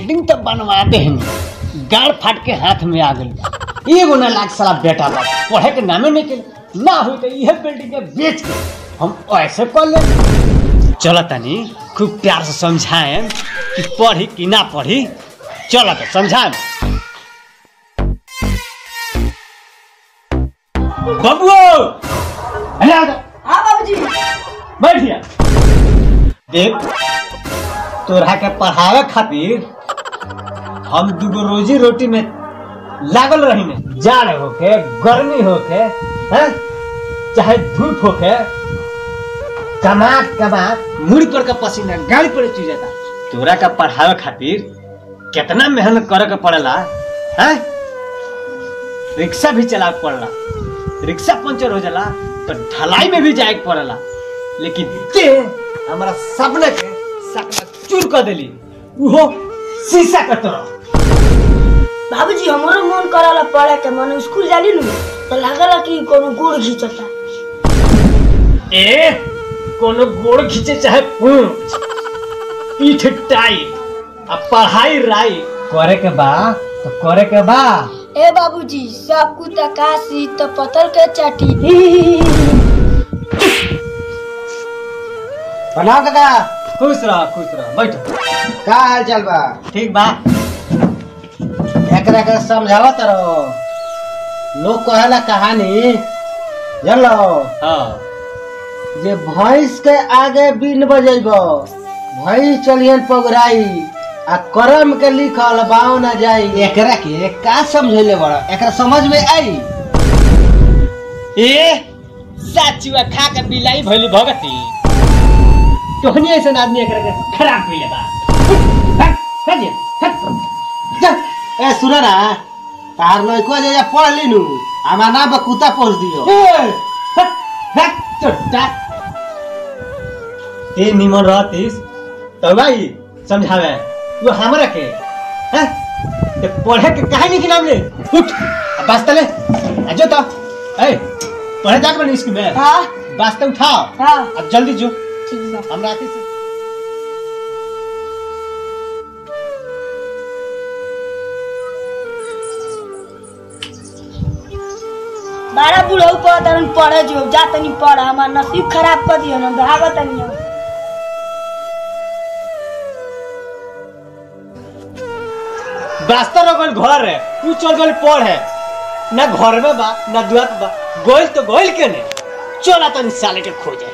Building तो बनवा दे हनी गाड़ फाट के हाथ में आ गई एगो ना लाग साला बेटा बा पढ़े के नामे नहीं के ना हुई तो यह बिल्डिंग के बेच के हम ऐसे कर ले चलो तनी खूब प्यार से समझाएं कि पढ़ी कि ना पढ़ी चलो तो समझाएं बबुओ अरे आ जा। हाँ बाबूजी बैठिया देख तोरा के पढ़ावे खातिर हम दूगो रोजी रोटी में लागल रही ने जाड़ होके गर्मी होके हैं चाहे धूप होके कमात कमात मुड़ी पर का पसीना गाड़ी पर चू जाता तोरा का पढ़ावे खातिर कितना मेहनत करे के पड़ेला हैं रिक्शा भी चला पड़ला रिक्शा पंचर हो जाला तो ढलाई में भी जाए के पड़ेला लेकिन ते हमारा सपने के सपना चूर कर देली उहो शीशा के तरह बाबूजी हमरो मन करला पढ़े के मन स्कूल जाली नु तो लागला कि कोनो गुड़ घिंचता ए कोनो गोड़ खींचे चाहे पूछ पीठ टाइट आ पढ़ाई राई करे के बा तो करे के बा ए बाबूजी सब कुछ काशी तो पत्थर के चाटी प्रणाम काका खुश रह खुश रह बैठ का हाल चाल बा ठीक बा एकरा के समझावत रहो लोग कहेला कहानी जानलो हाँ जे भैंस के आगे बीन बजेबो भैंस चलियन पगराई आ करम के लिखल बाव ना जाई एकरा के का समझेले बड़ा एकरा समझ में आई ए साचुआ खा के बिलाई भइली भगती तोहनी ऐसा आदमी एकरा के खराब कइले बा हट हट जे, हट जा, ए सुन ना तार लइको जे जा पढ़ लिनु हमार नाम पर कुत्ता पोस दियो ए, हट हट चोटा ते निमन रहतीस तो भाई समझावे वो हमरा के हैं ते पढ़े के काहे नहीं नाम ले उठ अब वास्ते ले आ जो तो ए पढ़े जाके बनी स्कूल में हाँ वास्ते उठाओ हाँ अब जल्दी जो ठीक बा हमरा आके से बारह बुढ़ऊ पर तन पढ़े जो जा तनी पढ़ हमार नसीब खराब कर दियो ना भागत तनी हम। रास्ता रगल घर है तू चल गल पढ़ है ना घर में बा ना दुआर पे बा गोइल तो गोइल के ने चला तनी साले के खोजे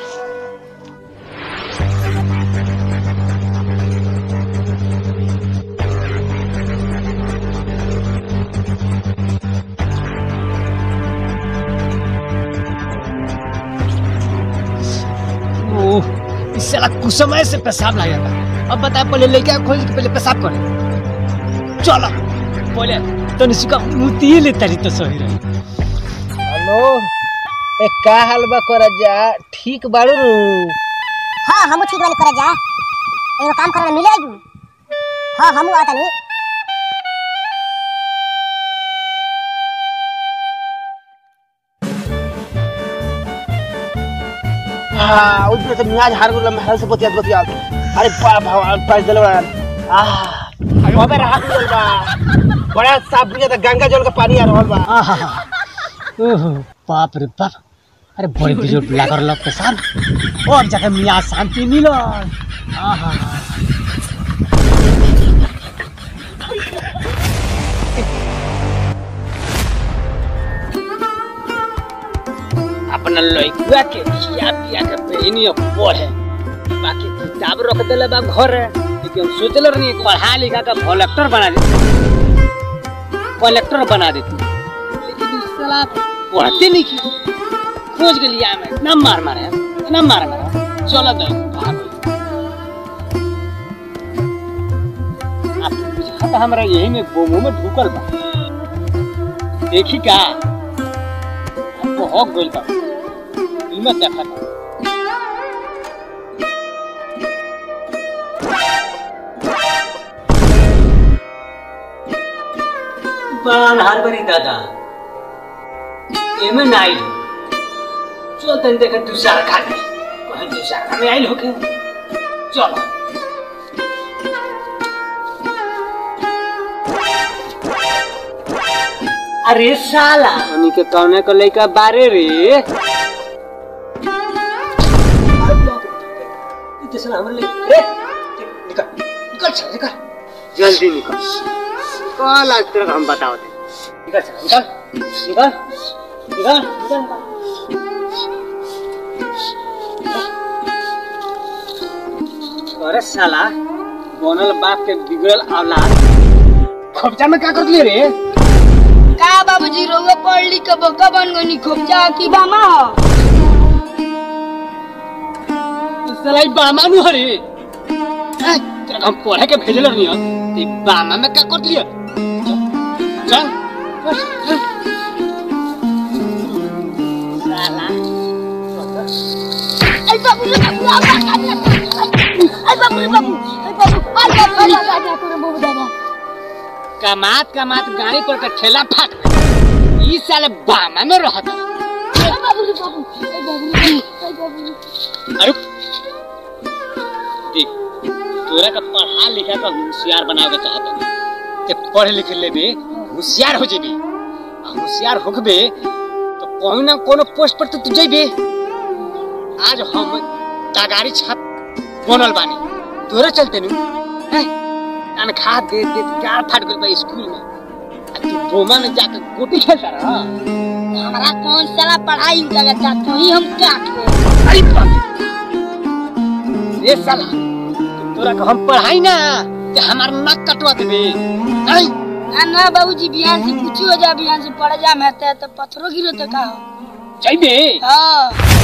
ओह इस साला कुछ समय से पेशाब लग जाता अब बता पहले लेके खोल के पहले पेशाब करे चलो पहले तो निशिका मुती ले तारी तो सही रही हेलो ए का हाल बा कर जा ठीक बाड़ू नु हाँ हमू ठीक वाली करे जा एगो काम करे मिले आजू हाँ हमू आता नहीं हाँ उधर से मियाज हार गुला महल से बतिया बतिया अरे बा भगवान पास दिल बा आह अबे रात दिल बा बड़ा साफ बुझा था गंगा जल का पानी आ रहल बा ओहो बाप रे बाप अरे बड़ी बिजोट लागल लग पेशाब और जाके मियाँ शांति मिलो आहा अपना लइकुआ के खिया पिया के बहनी पढ़े बाकी किताब रख देले बा घर लेकिन हम सोचल रही पढ़ा लिखा के कलेक्टर बना दे कलेक्टर बना देती लेकिन इस साला पढ़ते नहीं की खोज के लिया मैं इतना मार मारे इतना मार मारे चलो तो भाग आप बुझा था हमरा यही में गोमो में ढुकल बा देखी का बहुत गोल बा इमे देखा था बान हाल बनी दादा एमे ना आइल चल तन देख तू सरकार में कहीं तू सरकार में आइल होके चलो अरे साला उन्हीं के कौने को लेकर बारे रे इतने हमरे ले रे निकल निकल चल निकल जल्दी निकल कल आज तेरे को हम बताओ निकल चल निकल निकल निकल निकल निकल अरे साला बनल बाप के बिगड़ल औलाद खोपचा में क्या कर दिए रे का बाबूजी रोवे पढ़ लिख के बका बन गनी खोपचा की बामा हो साला ई बामा नु हरे हैं, तेरा हम पढ़े के भेजल रहनी हो ते बामा में क्या कर दिए चल चल चल। साला आई बाबू रे बाबू आ आई बाबू रे बाबू आई बाबू आई बाबू आई बाबू आई बाबू दादा कमात कमात गाड़ी पर का ठेला फाट गई। ई साले बामा में रहता आई बाबू रे बाबू आई बाबू रे आई बाबू अरे देख तोरा का पढ़ा लिखा का होशियार बनावे चाहत हूं ते पढ़ लिख लेबे होशियार हो जेबे आ होशियार होखबे तो कोई ना कोनो पोस्ट पर तो तू जेबे आज हम तगारी छाप बनल बानी तोरे चलते नु हैं तनखा दे दे गार फाट गइल बा स्कूल में आ तू बोमा में जाके गोटी खेलता रहा हमारा कौन साला पढ़ाई लगता तो ही हम काट अरे बाप रे साला तोरा को हम पढ़ाई ना ते हमार नाक कटवा देबे नहीं ना ना बाबूजी बिहान से कुछ हो जा बिहान से पढ़ जा मैं तो पत्थरों गिरो तो का हो जाइबे हाँ